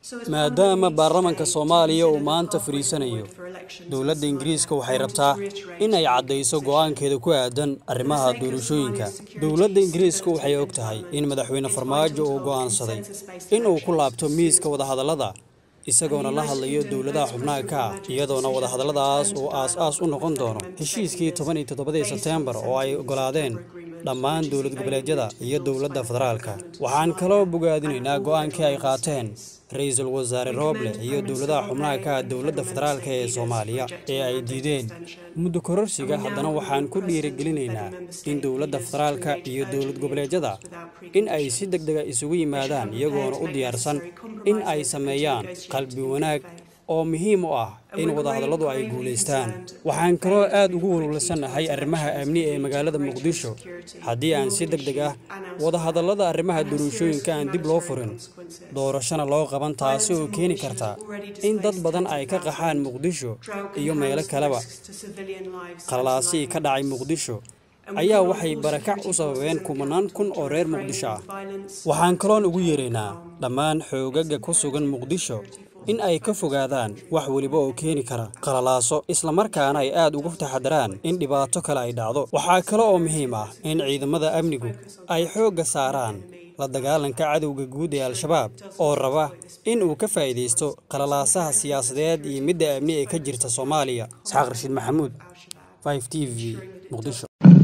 maadaama baarlamanka soomaaliya uu maanta fadhiisanayo dowladda ingiriiska waxay rabtaa in ay caddayso go'aankeeda ku aadan arrimaha doorashooyinka dowladda ingiriiska waxay og tahay in madaxweyne farmaajo uu go'aansaday in uu ku laabto miiska wadahadallada isagoona la hadlayo dowladaha xubnaha ka ah iyadoona wadahadalladaas uu aas-aas u noqon doono heshiiskii toban iyo toddobadii sebteembar oo ay oggolaadeen dhammaan dowlad goboleedyada iyo dowladda federaalka waxaan kaloo bogaadinaynaa go'aankii ay qaateen ra-iisul wasaare rooble iyo dowladaha xubnaha ka ah dowladda federaalka ee soomaaliya ee ay diideen muddo kororsiga haddana waxaan ku dhiirigelinaynaa in dowladda federaalka iyo dowlad goboleedyada in ay si deg dega isugu yimaadaan iyagoona u diyaarsan in ay sameeyaan qalbi wanaag oo muhiim u ah in wadahadalladu ay guulaystaan waxaan kaloo aad ugu walwalsanahay arrimaha amni ee magaalada muqdisho haddii aan si deg deg ah wadahadallada arrimaha doorashooyinka aan dib loo furin doorashona loo qaban taasi oo keeni karta in dad badan ay ka qaxaan muqdisho iyo meelo kaleba qalalaasii ka dhacay muqdisho ayaa waxay barakac u sababeen kumanaan kun oo reer muqdisho ah waxaan kaloon ugu yeeraynaa dhammaan xoogaga ku sugan muqdisho in ay ka fogaadaan wax weliba oo keeni kara qalalaaso islamarkaana ay aad ugu taxadaraan in dhibaato kale ay dhacdo waxaa kale oo muhiim ah in ciidamada amnigu ay xoogga saaraan la dagaalanka cadowga guud ee al-shabaab oo raba in uu ka faa'iidaysto qalalaasaha siyaasadeed iyo midda amni ee ka jirta soomaaliya isxaaq rashiid maxamuud 5 t v muqdisho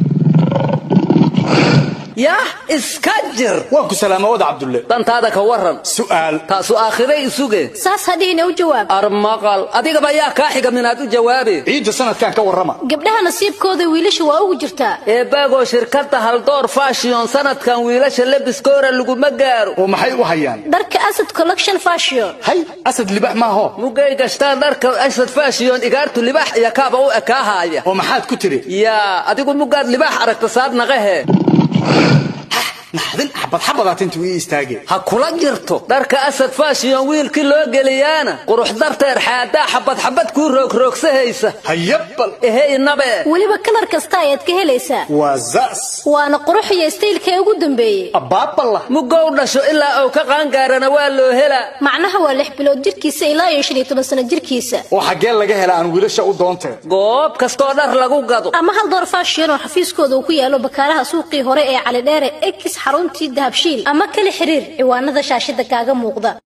yah iska jir waa ku salaama wada cabdulle dantaada ka waran su'aal taasu aakhiray isuge saas hadhiina u jawaab armaqal adigaba yaa kaa xiga minaad u jawaabe ciidda sanadkan ka warrama gabdhaha nasiibkooda wiilasha waa ugu jirtaa eebbaagoo shirkadda haldoor fashion sanadkan wiilasha lebiskoora laguma gaaro oo maxay u hayaan dharka asad collection fashion hay asad libax maaho mugay gashtaan dharka asad fashion igaartu libax iyo kaaba u ekaahaaya oo maxaad ku tiri yaa adigu mugaad libax aragta saad naqahe naxdin xabad xabadaat intuu ii istaageen ha kula jirto dharka asad fashion wiilkii loo geliyaana qurux darteer xaadaa xabad xabad kuu roogroogsahaysa hayabal ehe inabe weliba kalar kasta ayaad ka helaysaa waa za's waana qurux iyo istaylkee ugu dambeeyey abbaaballa mugow dhasho ilaa uu ka qaangaarana waa loo helaa macnaha waa lix bilood jirkiisa ilaa iyo shan iyo toban sano jirkiisa oo xaggee laga hela aan wiilasha u doontee goob kastoo dhar lagu gado ama hal door fashion oo xafiiskooda uu ku yaalo bakaaraha suuqii hore ee calidheere ex xaruntii dahabshiil ama kala xiriir ciwaanada shaashida kaaga muuqda